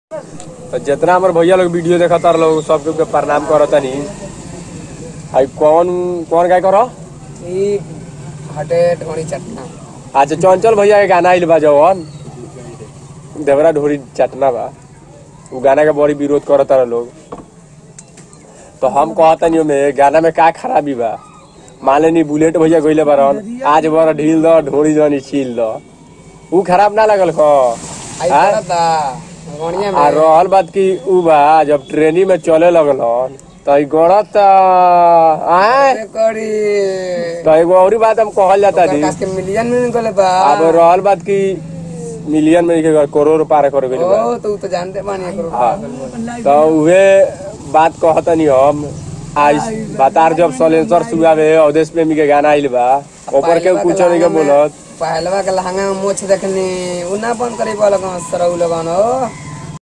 तो जितना हमारे भैया लोग वीडियो देखता लोग सबके के प्रणाम करतनी आई कौन कौन गाय करो ई हटे ढोड़ी चटना अच्छा चंचल भैया के गाना आइल बा जवन देवरा ढोरी चटना बा उ गाना के बड़ी विरोध करता लोग तो हम कहतनी में गाना में का खराबी बा मान लेनी बुलेट भैया गइले बारन आज बड़ा ढील द ढोरी जनी छील द उ खराब ना लगल ख आई हाँ? करता गणिया आ में रहल बात की उ बा जब ट्रेनी में चले लगलन तो ई गड़त आए अरे करी तो एगो औरी बात हम कहल जाता ओकर दी कास के मिलियन में गले बा अब रहल बात की मिलियन में के करोड़ पार कर गइल बा ओ तो उ तो जानते बानी करो हाँ। तो उहे बात कहतनी हम आज बतार जब सलेंसर सुगावे अवधेश प्रेमी के गाना आइल बा ऊपर के कुछ नहीं के बोलत पहलवा के लहंगा में मोछ देखनी उ ना बंद करे वाला गांव सरौ लगन हो